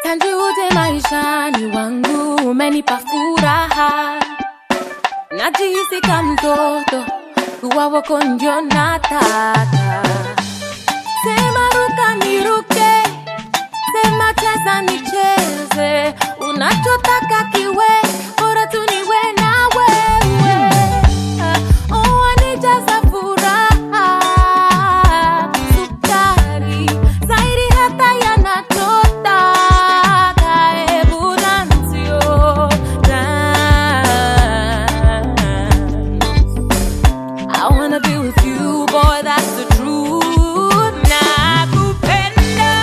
tangu uje maishani wangu umenipa furaha najihisi kama mtoto kuwa wako ndio nataka sema ruka niruke sema cheza nicheze unachotaka kiwe bora tu niwe na wewe oh, wanijaza furaha sukari zaidi hata yanachotaka hebu dansio I wanna be with you, boy, that's the truth. Nakupenda.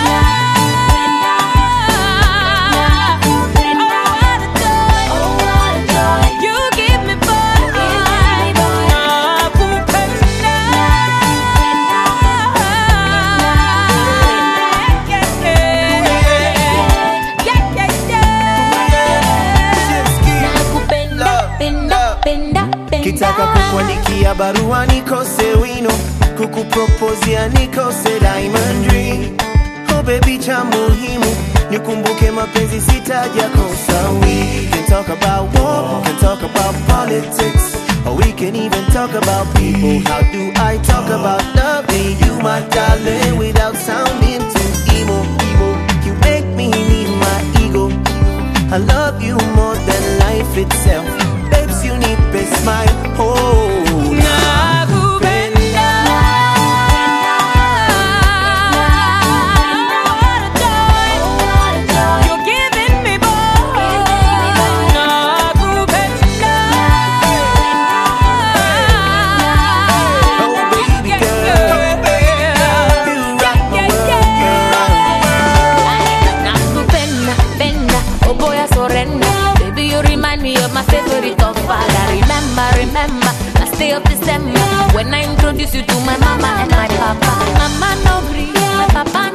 Oh, what a joy. You give me boy. Nakupenda. Yeah, yeah, yeah. Nakupenda, penda, penda, penda. kitaka kukuandikia barua nikose wino kukupropozia nikose diamond ring oh baby cha muhimu nikumbuke mapenzi sitaja kosa we can talk about war can talk about politics or we can even talk about people how do i talk about loving you my darling without sounding too emo emo you make me need my ego I love you more than life itself. Babes, you need a smile. Oh, Nakupenda. What a joy. You're giving me boy. Nakupenda. Oh, baby girl. you rock my world, girl. Nakupenda, penda, oh boy I surrender Baby you remind me of my favorite godfather Remember, remember, last day of December When I introduced you to my mama and my papa Mama no gree, my papa